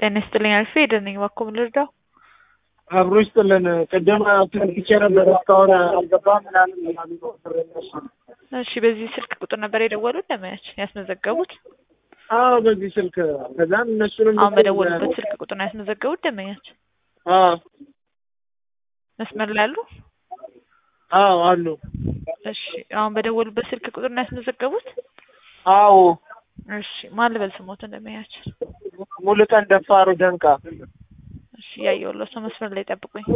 ጤና ይስጥልኝ አልፌ ሄደን ነኝ እባክዎ ምን ልርዳው? አብሮ ይስጥልን። ቅድም ፈልግቼ ነበር እስካሁን አልገባም ምናምን እያሉ እነሱ። እሺ በዚህ ስልክ ቁጥር ነበር የደወሉት ለማያች ያስመዘገቡት? አዎ በዚህ ስልክ ከዛም እነሱንም አሁን በደወሉበት ስልክ ቁጥር ነው ያስመዘገቡት ደንበኛች? አዎ መስመር ላይ አሉ? አዎ አሉ። እሺ አሁን በደወሉበት ስልክ ቁጥር ነው ያስመዘገቡት? አዎ እሺ ማን ልበል ስሞትን ደንበኛች? ሙሉቀን ደፋሩ ደንቃ። እሺ እያየሁለት ነው መስመር ላይ ጠብቁኝ።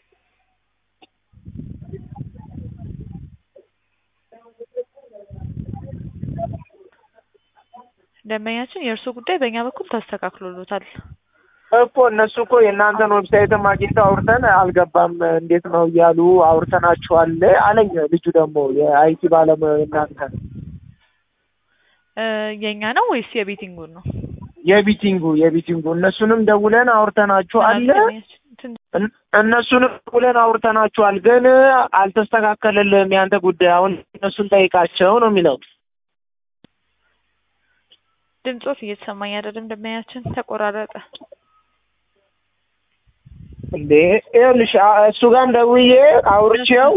ደንበኛችን የእርስዎ ጉዳይ በእኛ በኩል ተስተካክሎሎታል። እኮ እነሱ እኮ የእናንተን ዌብሳይትም አግኝተው አውርተን አልገባም እንዴት ነው እያሉ አውርተናችኋል አለኝ። ልጁ ደግሞ የአይቲ ባለሙያው የእናንተ እ የእኛ ነው ወይስ የቤቲንጉን ነው? የቢቲንጉ የቢቲንጉ እነሱንም ደውለን አውርተናችኋል ደንበኛችን ትንሽ እን- እነሱንም ደውለን አውርተናችኋል፣ ግን አልተስተካከለልም ያንተ ጉዳይ። አሁን እነሱን ጠይቃቸው ነው የሚለው። ድምጾት እየተሰማኝ አይደለም ደንበኛችን ተቆራረጠ። እንዴ ይኸውልሽ አ- እሱ ጋርም ደውዬ አውርቼው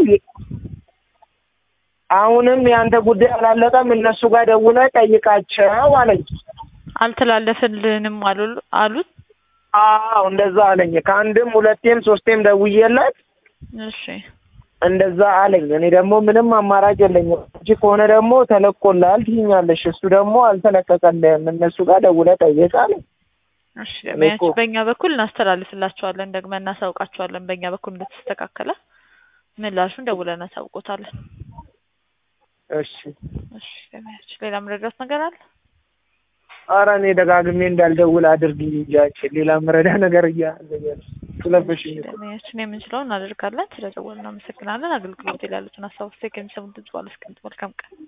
አሁንም ያንተ ጉዳይ አላለቀም፣ እነሱ ጋር ደውለህ ጠይቃቸው አለኝ። አልተላለፈልንም አሉ አሉት። አዎ እንደዛ አለኝ። ከአንድም ሁለቴም ሶስቴም ደውዬለት እሺ እንደዛ አለኝ። እኔ ደግሞ ምንም አማራጭ የለኝም። እንጂ ከሆነ ደግሞ ተለቆልሃል ትይኛለሽ። እሱ ደግሞ አልተለቀቀልህም፣ እነሱ ጋር ደውለህ ጠይቅ አለኝ። እሺ ደንበኛችን እኮ- በእኛ በኩል እናስተላልፍላቸዋለን፣ ደግመን እናሳውቃቸዋለን። በእኛ በኩል እንደተስተካከለ ምላሹን ደውለን እናሳውቆታለን። እሺ እሺ ደንበኛችን ሌላ መረዳት ነገር አለ? ኧረ እኔ ደጋግሜ እንዳልደውል አድርግኝ እንጂ አንቺ ሌላ መረዳ ነገር እያለኝ ስለፈሽኝ እኮ። ደንበኛችን የምንችለውን እናደርጋለን። ስለደወልን እናመሰግናለን። አገልግሎት ላይ ያሉትን ሀሳብ አስተያየት ከሚሰሙን ድምጽ ባለስቀምጥ መልካም ቀን